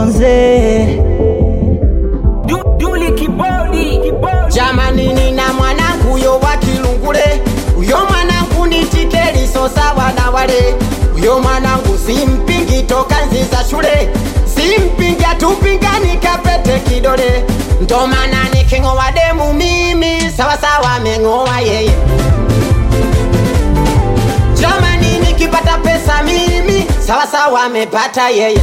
Konze. Duli kibodi, kibodi. Jamani, nina mwanangu huyo wa Kilungule, huyo mwanangu ni tikeliso sawa na wale. Huyo mwanangu simpingi toka nzi za shule, simpingi atupingani kapete kidole, ndo maana niking'oa demu mimi sawa sawa ameng'oa yeye. Jamani, nikipata pesa mimi sawa sawa amepata yeye.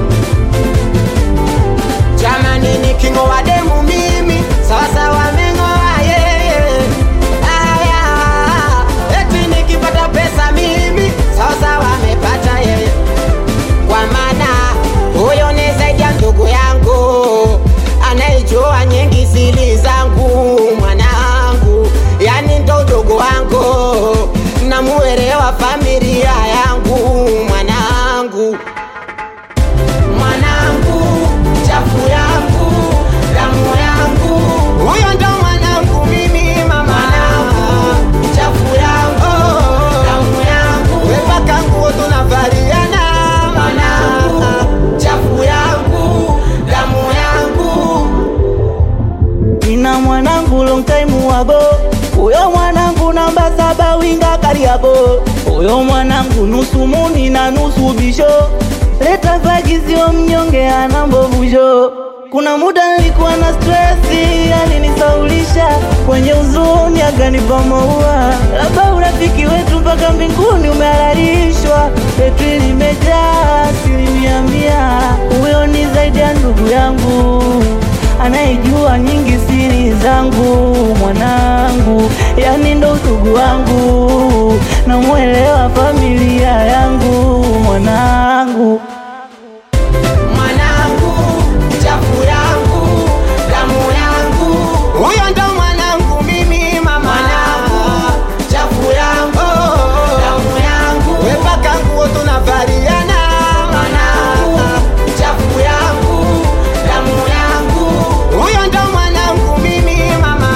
Jamani, niking'oa demu mimi sawa sawa ameng'oa yeye. Aya, eti nikipata pesa mimi sawa sawa amepata yeye, kwa maana huyo ni zaidi ya ndugu yangu anayejua nyingi siri zangu, mwanangu, yani ndo ndugu wangu, namuelewa familia yangu, mwanangu mwanangu, chafu yangu, damu yangu, huyo ndo mwanangu mimi mama, chafu yangu, damu yangu, wepaka nguo tunavaliana, mwanangu, chafu yangu, damu yangu, Nina mwanangu long time wago, huyo mwanangu namba saba winga Kariabo, huyo mwanangu nusu muni na nusu bisho, leta vagizio mnyonge ana mbovusho. Kuna muda nilikuwa na stresi, alinisaulisha kwenye huzuni, akanipa maua. Labda urafiki wetu mpaka mbinguni umehalalishwa, petri limejaa asilimia mia. Huyo ni zaidi ya ndugu yangu anayejua nyingi siri zangu, mwanangu, yani ndo ndugu wangu, namwelewa familia yangu, mwanangu. mwanangu, chafu yangu, damu yangu, huyo ndo mwanangu mimi mama, mwanangu, chafu yangu, damu yangu, wepaka nguo tunavaliana, mwanangu, chafu yangu, damu yangu, huyo ndo mwanangu mimi mama.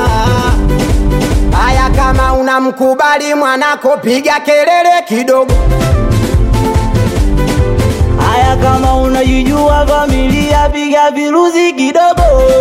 Haya, kama unamkubali mwanako, piga kelele kidogo. Haya, kama unajijua familia, piga viruzi kidogo.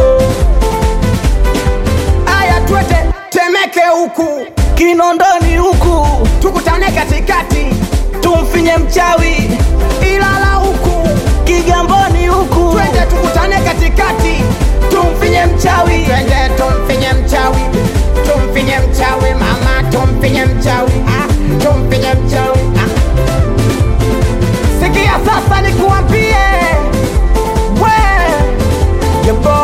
Haya, twete Temeke huku Kinondoni huku tukutane katikati, tumfinye mchawi, Ilala huku Kigamboni huku twende tukutane katikati, tumfinye mchawi. twende tumfinye mchawi, tumfinye mchawi mama, tumfinye mchawi ah, tumfinye mchawi ah. Sikia sasa nikuambie, we yebo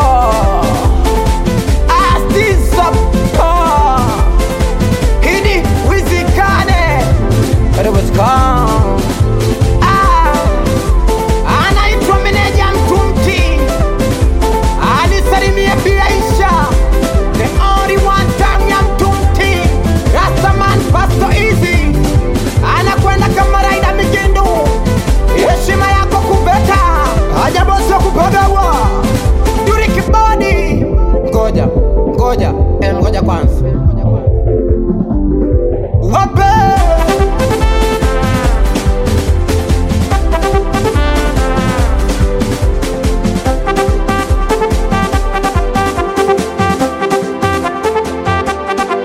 astizopo hidi wizikane Rubicon. Ah, anaitwa meneja Mtumti alisalimia Biaisha the only one time ya Mtumti Rastaman Pasto Easy anakwenda kama raida migindu heshima yako kubeta haja bosi wa kupagawa Duri kibodi ngoja ngoja eh, ngoja kwanza wape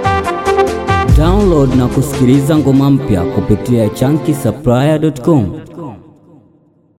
Download na kusikiliza ngoma mpya kupitia chunky supplier.com.